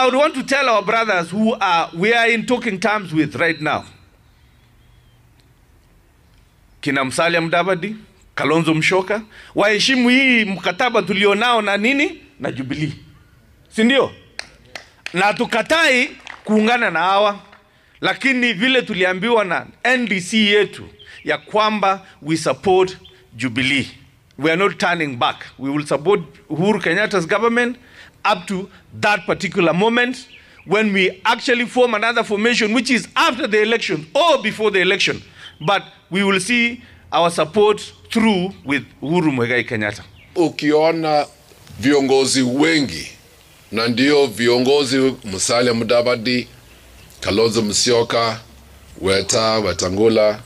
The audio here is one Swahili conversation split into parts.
would want to tell our brothers who are we are in talking terms with right now. Kina Musalia Mudavadi, Kalonzo Musyoka waheshimu hii mkataba tulionao na nini na Jubilee, si ndio? Na tukatai kuungana na hawa, lakini vile tuliambiwa na NDC yetu ya kwamba we support Jubilee. We are not turning back. We will support Uhuru Kenyatta's government up to that particular moment when we actually form another formation which is after the election or before the election. But we will see our support through with Uhuru Muigai Kenyatta. Ukiona viongozi wengi na ndio viongozi Musalia Mudavadi, Kalonzo Musyoka, Weta, Wetangula,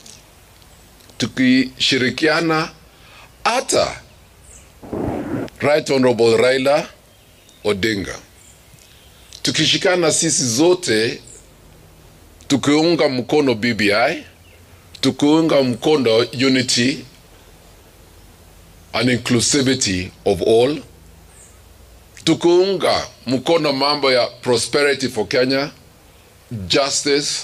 tukishirikiana hata Right Honorable Raila Odinga, tukishikana sisi zote tukiunga mkono BBI, tukiunga mkono unity and inclusivity of all, tukiunga mkono mambo ya prosperity for Kenya, justice,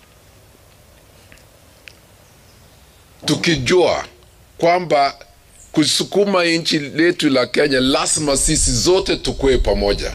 tukijua kwamba kusukuma nchi letu la Kenya lazima sisi zote tukue pamoja.